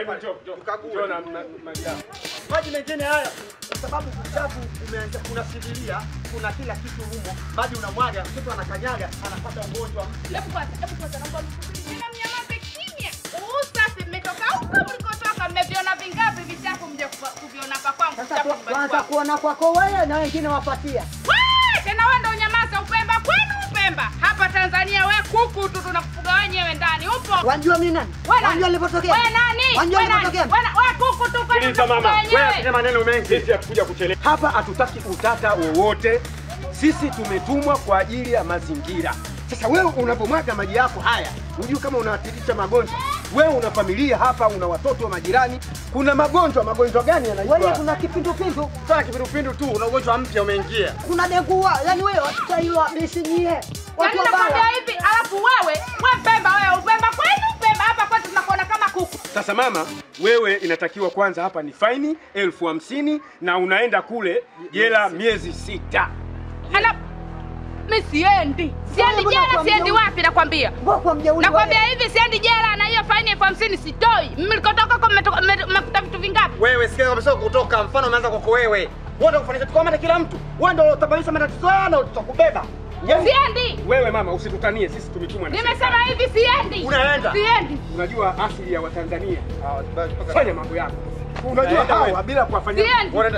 Hebu njoo, njoo. Tukague. Njoo na na- maji yako. Maji mengine haya kwa sababu uchafu umeanza, kuna sidiria, kuna kila kitu humo. Maji unamwaga, mtoto anakanyaga, anapata ugonjwa. Hebu kwanza, hebu kwanza naomba msubiri. Tena mnyamaze kimya. Usafi mmetoka huko mlikotoka, mmeviona vingapi vichafu mje kuva- kuviona hapa kwangu? Sasa vichafu tu- nyumbani tuanza kwangu. kuona kwako wewe na wengine wapatia. Wee, tena wewe ndo unyamaza Upemba kwenu Upemba. Hapa Tanzania we kuku tu tunakufuga wenyewe ndani. Upo? Wanjua mimi nani? Wewe nani? Wanjua nilipotokea? Wewe nani? Wanjua Wewe nani? nilipotokea? Wewe na- wewe kuku tu kwenu Sikiliza mama, tunakufuga wewe wenyewe. asema maneno mengi. Sisi hatukuja kuchelewa. Hapa hatutaki utata wowote. Sisi tumetumwa kwa ajili ya mazingira. Sasa wewe unapomwaga maji yako haya, hujui kama unawatirisha magonjwa. Wewe una familia hapa, una watoto wa majirani. Kuna magonjwa, magonjwa gani Wewe yanaitwa? kuna kipindupindu, Sasa kipindupindu tu, una ugonjwa mpya umeingia. kuna dengua. Yaani wewe watutaiwa bisinyie. Yaani Watu nakwambia wabaya. hivi, alafu wewe, we Pemba wewe, Upemba kwenu Upemba, hapa kwetu tunakuona kama kuku. Sasa mama, wewe inatakiwa kwanza hapa ni faini elfu hamsini na unaenda kule jela miezi sita. Ala, mi siendi, siendi mbona jela, kwa siendi mjeuri? wapi? Nakwambia, Mbona kwa mjeuri nakwambia wewe? hivi, siendi jela na hiyo faini elfu hamsini sitoi. Mlikotoka huko mmetoka- mme- mmekuta vitu vingapi? Wewe sikia kabisa kutoka, mfano umeanza kwako wewe. Wewe ndio kufanisha tukamata kila mtu. Wewe ndio utabadilisha matatizo haya na tutakubeba. Siendi, Wewe mama, usitutanie, sisi tumetumwa na nimesema serikali. hivi, siendi, Unaenda. siendi. Unajua asili ya Watanzania, Ah, fanya mambo yako. Unajua Naenda hawa wewe. bila kuwafanyia Siendi. Unaenda.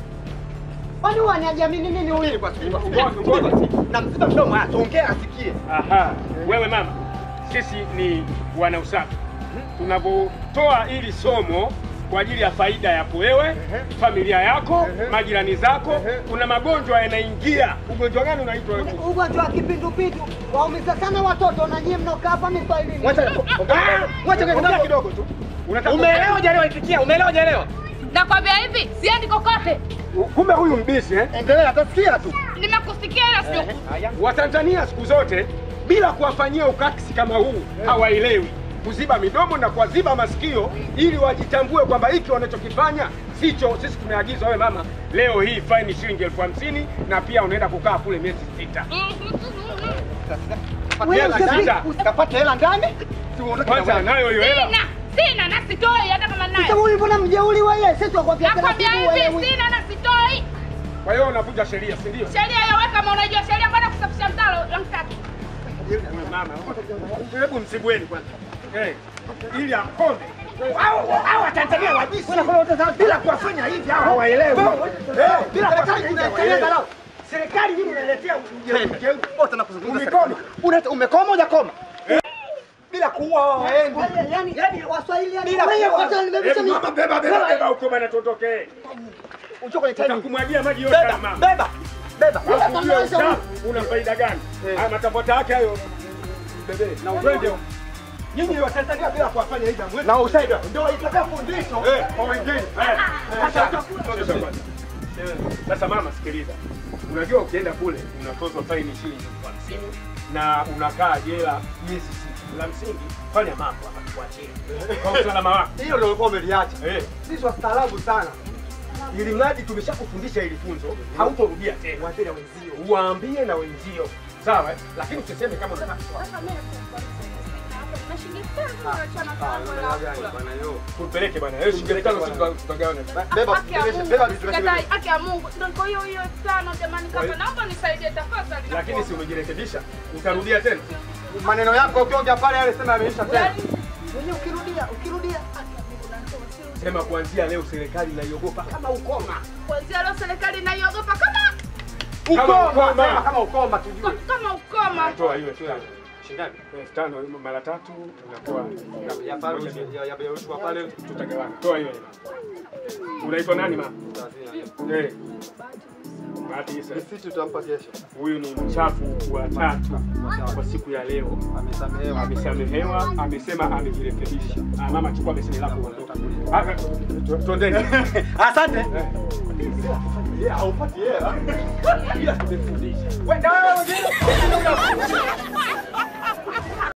Kwani waniajamini nini huyu? Subiri basi, subiri basi. Ngoja, ngoja. Na msiba mdomo haya, tuongee asikie. Aha, wewe mama, sisi ni wana usafi. Tunavyotoa hili somo kwa ajili ya faida yako wewe, familia yako, majirani zako. Kuna magonjwa yanaingia. Ugonjwa gani unaitwa wewe? Ugonjwa wa kipindupindu waumiza sana watoto na nyie mnaokaa hapa miswahilini. Mwacha Ah, mwacha ongea kidogo. kidogo tu. Unataka Umeelewa hujaelewa itikia? Umeelewa hujaelewa? Nakwambia hivi, siendi kokote. Kumbe huyu mbishi eh? Endelea, atasikia tu. Nimekusikia ila sio Watanzania siku zote bila kuwafanyia ukakisi kama huu hawaelewi kuziba midomo na kuwaziba masikio ili wajitambue kwamba hiki wanachokifanya sicho. Sisi tumeagizwa, wewe mama, leo hii faini shilingi elfu hamsini na pia unaenda kukaa kule miezi sita. Kapata hela Wewe ndani. usipite- Kapata hela ndani. Si uondoke na Kwanza wewe. nayo hiyo hela. Sina, sina na sitoi hata kama Sasa nayo. huyu mbona mjeuri wewe? Sisi tukwambia Nakwambia hivi, sina na sitoi. Kwa hiyo unavunja sheria, si ndio? Sheria hiyo wewe kama unajua sheria kwenda kusafisha mtaro ya mtatu. Wewe mama, hebu msibweni kwanza. Eh, ili akome. Hao hao Watanzania wabisi bila kuwafanya hivi hao hawaelewi. Eh, bila kuwafanya hivi hawaelewi. Serikali hii inaletea ujeuri. Wote nakuzungumza Umekoma. serikali. Una- Umekoma hujakoma? Bila kuua hao waendi. yani yani Waswahili yani Bila wewe kuwa- kwanza nimebisha Hebu mama, beba beba beba huko bana tuondoke. Ucho kwenye timing. Utakumwagia maji yote Beba, mama. beba. Beba. Alafu ujue uchafu una faida gani? Haya matambota yake hayo bebe na utwende. Nyinyi Watanzania bila kuwafanya hivi hamwezi. Na usaida. Ndio itakuwa fundisho kwa wengine. Eh, sasa- Eh, Sasa mama, sikiliza, unajua ukienda kule unatozwa faini shilingi elfu hamsini na unakaa jela miezi sita. La msingi fanya mambo hapa tuachie kwa usalama wako. Hiyo ndio ulikuwa umeliacha. Eh, sisi wastaarabu sana, ili mradi tumeshakufundisha hili funzo, hautorudia tena. Wateja wenzio. Uwaambie na wenzio, sawa? eh? Lakini usiseme kama unataka tupeleke bwana. Wewe shilingi tano sisi tuta- tutagawana. Beba, Haki ya beba, Mungu, beba vitu sikatai, vingine. haki ya Mungu. Ndio kwa hiyo hiyo elfu tano jamani kaka, naomba nisaidie tafadhali. Lakini si umejirekebisha, utarudia tena. Maneno yako ukiongea pale yale sema yameisha tena. Mwenye ukirudia ukirudia Sema kuanzia leo serikali inaiogopa kama ukoma. Kuanzia leo serikali inaiogopa kama Kama Ukoma, ukoma. sema kama ukoma tujue. kama ukoma. Toa hiyo elfu tano. Shindani. Elfu tano mara tatu unakuwa Ya pale ya ya ya pale. tutagawana. Toa hiyo hela. Unaitwa nani mama? Eh. Bahati Isa. Sisi tutampa kesho. Huyu ni mchafu wa tatu kwa siku ya leo. Amesamehewa. Amesamehewa, amesema amejirekebisha. Ah, mama chukua beseni lako uondoke. Ah, tu- Tuendeni. Asante. Eh. Yeah, haupati hela. Ila tumefundisha. Wewe ndio wewe.